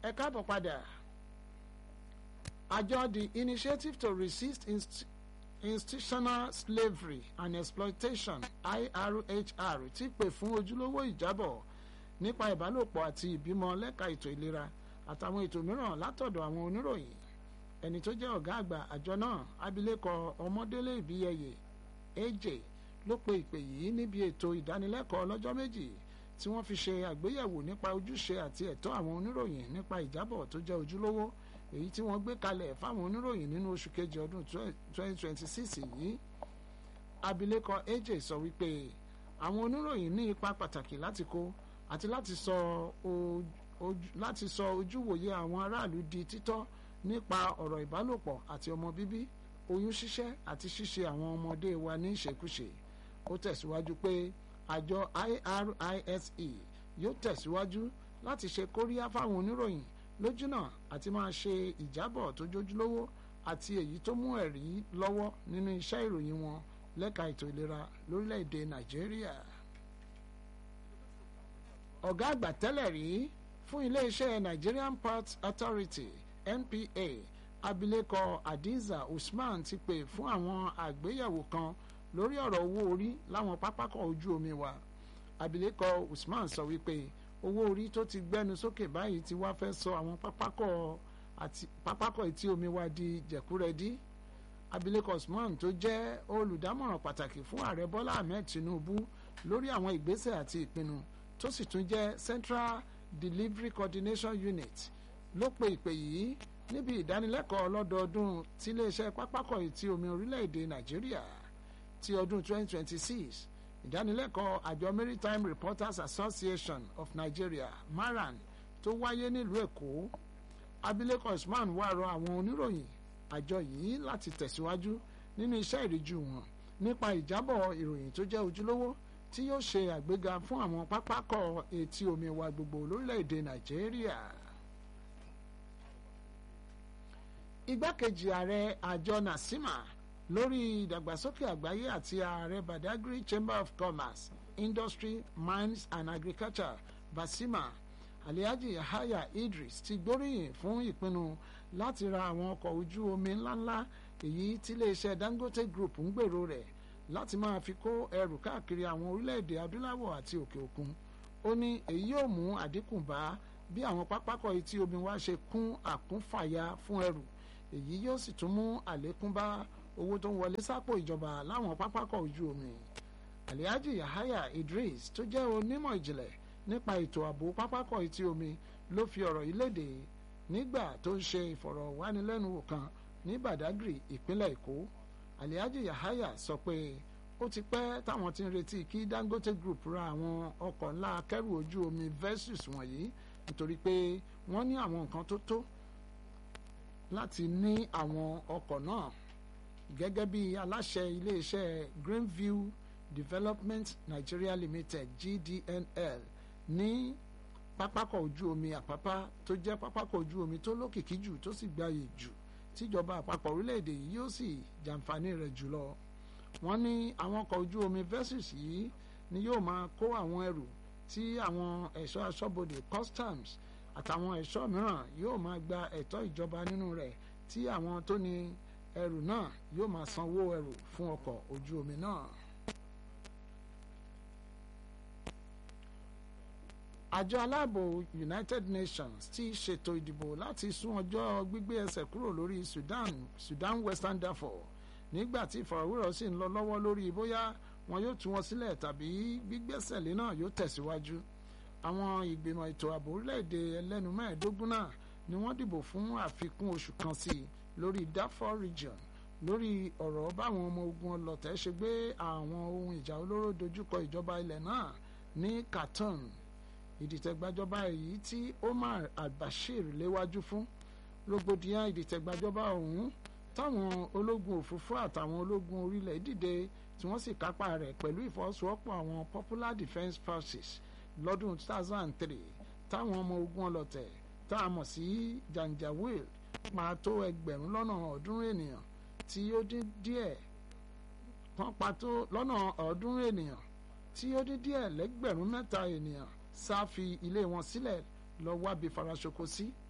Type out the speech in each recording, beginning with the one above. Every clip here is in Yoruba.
ẹ káàbọ̀ padà àjọ the initiative to resist inst institutional slavery and exploitation irhr ti pè fún ojúlówó ìjábọ̀ nípa ìbálòpọ̀ àti ìbímọ lẹ́ka ètò ìlera àtàwọn ètò mìíràn látọ̀dọ̀ àwọn oníròyìn ẹni tó jẹ́ ọ̀gá àgbà àjọ náà abilékọ ọmọdélé ìbíyẹyẹ aj ló pe ìpè yìí níbi ètò ìdánilẹ́kọ̀ọ́ ọlọ́jọ́ méjì tí wọ́n fi ṣe àgbéyẹ̀wò nípa ojúṣe àti ẹ̀tọ́ àwọn oníròyìn nípa ìjábọ̀ tó jẹ́ ojúlówó èyí tí wọ́n gbé kalẹ̀ fáwọn oníròyìn nínú oṣù kejì ọdún 2026 yìí abilékọ aj sọ wípé àwọn oníròyìn ní ipa pàtàkì láti kó àti láti sọ láti sọ ojúwòye àwọn aráàlú di títọ́ nípa ọ̀rọ̀ ìbálòpọ̀ àti ọmọ bíbí oyún ṣíṣẹ́ àti ṣíṣe àwọn ọmọdé wa ní ìṣekúṣe ó tẹ̀síwájú pé àjọ IRISE yóò tẹ̀síwájú láti ṣe kóríyá fáwọn oníròyìn lójúnà àti máa ṣe ìjábọ̀ tó jójúlówó àti èyí tó mú ẹ̀rí lọ́wọ́ nínú iṣẹ́ ìròyìn wọn lẹ́ka ètò ìlera lórílẹ̀‐èdè Nàìjíríà. ọ̀gá àgbà tẹ́lẹ̀ rí fún iléeṣẹ́ Nigerian Ports Authority NPA abilékọ Hadiza Usman ti pè fún àwọn àgbéyẹ̀wò kan lórí ọ̀rọ̀ owó orí láwọn pápákọ̀ ojú omi wa abilékọ Usman sọ wípé owó orí tó ti gbẹnu sókè báyìí ti wá fẹ́ sọ àwọn pápákọ̀ àti pápákọ̀ etí omi wa di jẹ̀kúrẹ́dí abilékọ Usman tó jẹ́ olùdámọ̀ràn pàtàkì fún ààrẹ Bọ́lá Ahmed Tinubu lórí àwọn ìgbésẹ̀ àti ìpinnu tó sì tún jẹ́ Central Delivery Coordination Unit ló pe ìpè yìí níbi ìdánilẹ́kọ̀ọ́ ọlọ́dọọdún tí iléeṣẹ́ pápákọ̀ etí omi orílẹ̀-èdè Nàìjíríà ti ọdún 2026 ìdánilẹ́kọ̀ọ́ àjọ Maritime Reporters Association of Nigeria MARAN tó wáyé nílùú Èkó abilékọ Usman wá rọ àwọn oníròyìn àjọ yìí láti tẹ̀síwájú nínú iṣẹ́ ìríjú wọn nípa ìjábọ̀ ìròyìn tó jẹ́ ojúlówó tí yóò ṣe àgbéga fún àwọn pápákọ̀ etí omi wa gbogbo lórílẹ̀‐èdè Nàìjíríà igbákejì ààrẹ àjọ nasima lórí ìdàgbàsókè àgbáyé àti ààrẹ badagry chamber of commerce industry mines and agriculture basima alihaji yahaya idris ti gbóríyìn fún ìpinnu láti ra àwọn ọkọ̀ ojú omi ńláńlá èyí tí iléeṣẹ́ dangote group ń gbèrò rẹ̀ láti máa fi kó ẹrù káàkiri àwọn orílẹ̀-èdè adúláwọ̀ àti òkè òkun ó ní èyí yóò mú àdínkù bá bí àwọn pápákọ̀ etí omi wa ṣe kún àkúnfàyà fún ẹrù èyí yóò sì tún mú àlékún bá owó tó ń wọlé sápò ìjọba láwọn pápákọ̀ ojú omi alihaji yahaya idris tó jẹ́ onímọ̀ ìjìnlẹ̀ nípa ètò ààbò pápákọ̀ etí omi ló fi ọ̀rọ̀ yìí léde nígbà tó ń ṣe ìfọ̀rọ̀wánilẹ́nuwò kan ní badagry ìpínlẹ̀ èkó alihaji yahaya sọ pé ó ti pẹ́ táwọn ti ń retí kí dangote group ra àwọn ọkọ̀ ńlá akẹ́rù ojú omi versus wọ̀nyí nítorí pé wọ́n ní àwọn nǹkan tó tó láti ní àwọn ọkọ̀ náà gẹ́gẹ́ bí aláṣẹ iléeṣẹ́ Greenview Development Nigeria Limited GDNL ní pápákọ̀ ojú omi àpápá tó jẹ́ pápákọ̀ ojú omi tó lókìkí jù tó sì gbayì jù tíjọba àpapọ̀ orílẹ̀-èdè yìí yóò sì jàǹfààní rẹ̀ jùlọ wọ́n ní àwọn ọkọ̀ ojú omi versus yìí ni yóò máa kó àwọn ẹrù tí àwọn ẹ̀ṣọ́ aṣọ́bodè customs àtàwọn ẹ̀ṣọ́ mìíràn yóò máa gba ẹ̀tọ́ ìjọba nínú rẹ̀ tí àwọn tó ní ẹrù náà yóò máa sanwó ẹrù fún ọkọ̀ ojú omi náà. àjọ aláàbò United Nations ti ṣètò ìdìbò láti sún ọjọ́ gbígbé ẹsẹ̀ kúrò lórí Sudan Sudan Western Darfur nígbà tí ìfọ̀rọ̀wérọ̀ sì ń lọ lọ́wọ́ lórí bóyá wọn yóò tú wọn sílẹ̀ tàbí gbígbẹ́sẹ̀lé náà yóò tẹ̀síwájú àwọn ìgbìmọ̀ ètò ààbò orílẹ̀-èdè ẹlẹ́nu mẹ́ẹ̀ẹ́dógún náà ni wọ́n dìbò fún àfikún oṣù kan sí i lórí Darfur region lórí ọ̀rọ̀ báwọn ọmọ ogun ọlọ́tẹ̀ ṣe gbé àwọn ohun ìjà olóró dojúkọ ìjọba ilẹ̀ náà ní Khartoum ìdìtẹ̀gbàjọba èyí tí Omar al-Bashir léwájú fún rògbòdìyàn ìdìtẹ̀gbàjọba ọ̀hún táwọn ológun òfurufú àtàwọn ológun orílẹ̀ dìde tí wọ́n sì kápá rẹ̀ pẹ̀lú ìfọwọ́sowọ́pọ̀ àwọn Popular Defence Forces lọ́dún 2003 táwọn ọmọ ogun ọlọ́tẹ̀ tá a mọ̀ sí Janjaweed máa tó ẹgbẹ̀rún lọ́nà ọ̀ọ́dúnrún ènìyàn tí ó dín díẹ̀ tán pa tó lọ́nà ọ̀ọ́dúnrún ènìyàn tí ó dín díẹ̀ lẹ́gbẹ̀rún mẹ́ta ènìyàn sá fi ilé wọn sílẹ̀ lọ wábi faraṣoko sí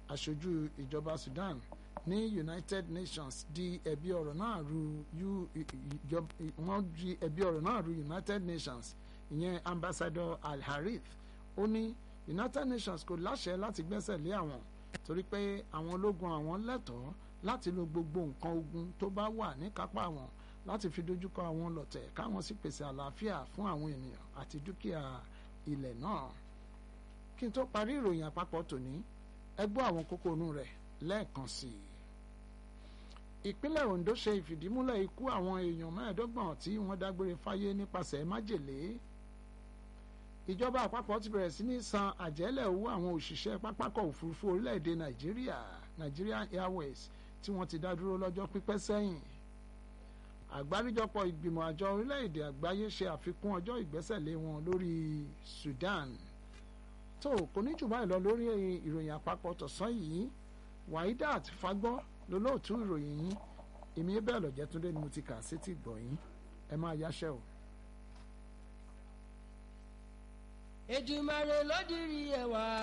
aṣojú ìjọba Sudan ní United Nations di ẹ̀bi ọ̀rọ̀ náà ru wọ́n di ẹ̀bi ọ̀rọ̀ náà ru United Nations ìyẹn ambassador Al-Harith ó ní United Nations kò láṣẹ láti gbẹ́sẹ̀ lé àwọn torí pé àwọn ológun àwọn lẹ́tọ̀ọ́ láti lo gbogbo nǹkan ogun tó bá wà ní kápá àwọn láti fi dojúkọ àwọn lọ̀tẹ̀ káwọn sì pèsè àlàáfíà fún àwọn ènìyàn àti dúkìá ilẹ̀ náà kí n tó parí ìròyìn àpapọ̀ tòní ẹ gbọ́ àwọn kókó inú rẹ̀ lẹ́ẹ̀kan sí i. ìpínlẹ̀ Ondo ṣe ìfìdímúlẹ̀ ikú àwọn èèyàn mẹ́ẹ̀ẹ́dọ́gbọ̀n tí wọ́n dágbére fáyé nípasẹ̀ májèlé. ìjọba àpapọ̀ ti bẹ̀rẹ̀ sí ní san àjẹ́lẹ̀ owó àwọn òṣìṣẹ́ pápákọ̀ òfurufú orílẹ̀-èdè Nàìjíríà Nigerian Airways tí wọ́n ti dá dúró lọ́jọ́ pípẹ́ sẹ́yìn. àgbáríjọpọ̀ ìgbìmọ̀ àjọ orílẹ̀-èdè àgbáyé ṣe àfikún ọjọ́ ìgbẹ́sẹ̀lé wọn lórí Sudan tó kò ní jù báyìí lọ lórí ìròyìn àpapọ̀ tọ̀sán yìí Waidat Fagbọ́ lolóòtú ìròyìn yìí èmi bẹ́ẹ̀ lọ́jẹ́ túndé ni mo ti kà sétí gbọ̀yìn ẹ máa yáṣẹ́ o. Èdùmàrè ló dirí ẹwà